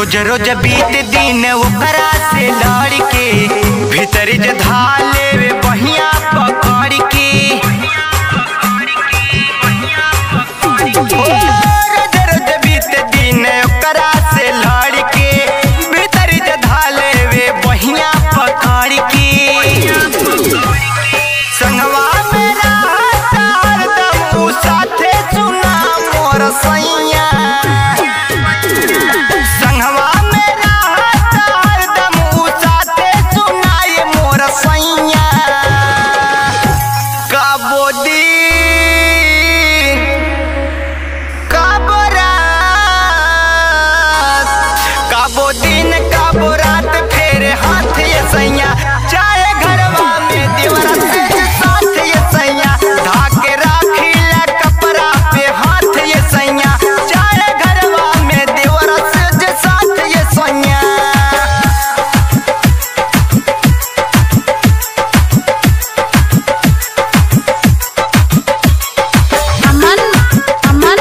रोज रोज बीत दिन ओकरा से लड़ के भीतर जे धाले वे बहिया पकड़ के ओ, रोज रोज बीत दिन ओकरा से लड़ के भीतर जे धाले वे बहिया पकड़ के संगवा मेरा हरदम उ साथे सुना मोर सैया संगवा मेरा हरदम उ साथे सुनाए मोर सैया कबो दिन कबो रात कबो दिन कबो रात फेरे हाथ ये सैया चाहे घरवा में दीवार से साथ ये सैया धाके राखीला कपड़ा पे हाथ ये सैया चाहे घरवा में दीवार से साथ ये सैया aman aman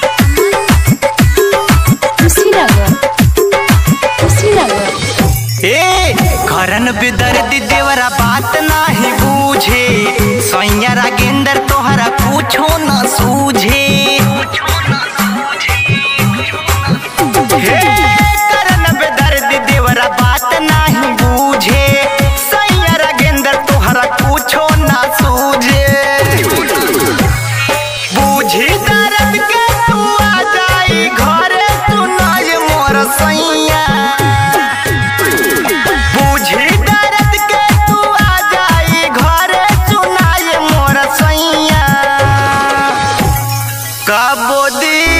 kushinagar kushinagar ए घरन बेदर्द देवरा बात नाही बूझे सैया रागेंद्र तोहरा पूछो न सूझे हे करन बेदर्द देवरा बात नाही बूझे सैया रागेंद्र तोहरा पूछो न सूझे बूझी दर्द के तू आ जाई घरे सुनाई मोर सैया बूझी दर्द के तू आ जाई घरे सुनाई मोर सैया कबो दी